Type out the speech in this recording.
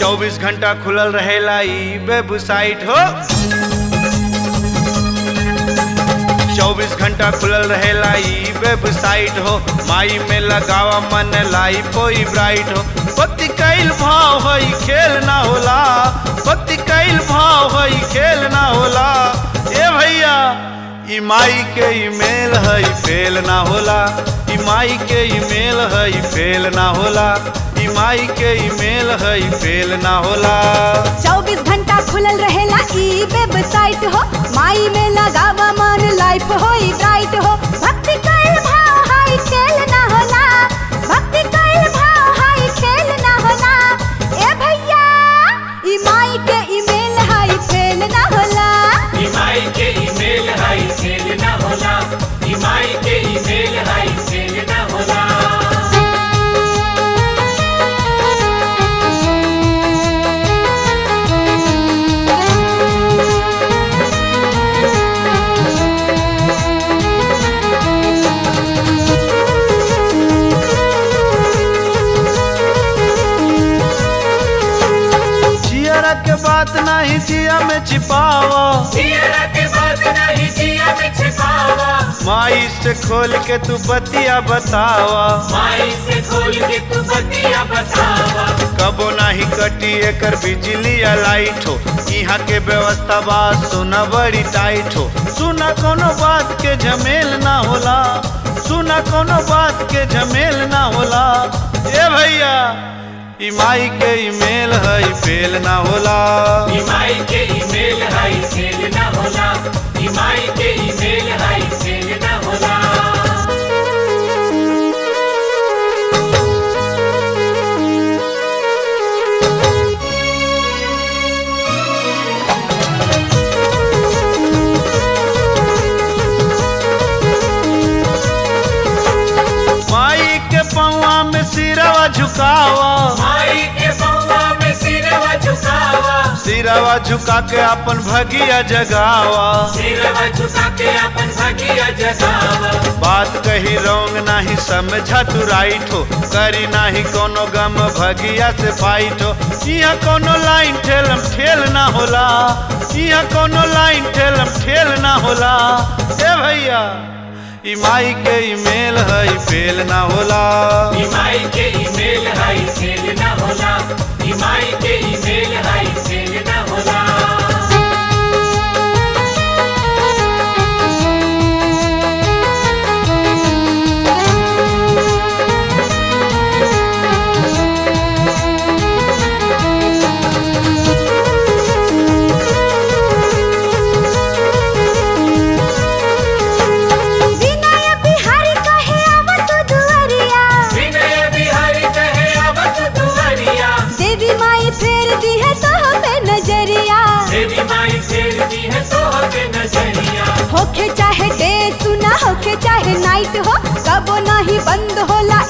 चौबीस घंटा खुलल रहेला ई वेबसाइट हो चौबीस घंटा खुलल रहेला ई वेबसाइट हो माई में लगावा मन लाई कोई ब्राइट हो भक्ति कैल भाव है खेल ना होला भक्ति कैल भाव है खेल ना होला ए भैया ई माई के ईमेल है फेल ना होला ई माई के ईमेल है फेल ना होला ई माई के ईमेल है फेल ना होला चौबीस घंटा खुलल रहेला ई वेबसाइट हो माई में लगावा मन लाइफ होई ब्राइट हो भक्ति कइल भाव हाई खेल ना होला भक्ति कइल भाव हाई खेल ना होला ए भैया ई माई के ईमेल हाई फेल ना होला ईमाई के ईमेल हाई फेल ना होला ईमाई के ईमेल हाई फेल ना होला जियरा के बात नहीं जिया में छिपावा जियरा के बात नहीं जिया में छिपावा माई से खोल के तू बतिया बतावा माई से खोल के तू बतिया बतावा कबो नहीं कटी एकर बिजली या लाइट हो यहाँ के व्यवस्था बा सुना बड़ी टाइट हो सुना कोनो बात के झमेल ना होला सुना कोनो बात के झमेल ना होला ए भैया ई माई के ईमेल है फेल ना होला ईमाई के ईमेल हाई फेल ना होला ईमाई के ईमेल हाई फेल ना होला माई के पौआ में सिरवा झुकावा माई के पौवा में सिरवा झुकावा सिरवा झुका के अपन भगिया जगावा सिरवा झुका के अपन भगिया जगावा बात कही रोंग नाही समझा तू राइट हो करी नाही कोनो गम भगिया से फाइट हो यहाँ कोनो लाइन ठेलम ठेल ना होला यहाँ कोनो लाइन ठेलम ठेल ना होला ए भैया ई माई के ईमेल है फेल ना होला ईमाई के ईमेल हाई फेल ना होला ईमाई के ईमेल हाई फेल ना होला विनय बिहारी कहे आवत दुआरिया विनय बिहारी कहे अब तू दुआरिया देवी माई फेर दी है तो पे नजरिया देवी माई फेरती है तो हमें नजरिया होखे चाहे डे सुना होखे चाहे नाइट हो कबो नहीं बंद होला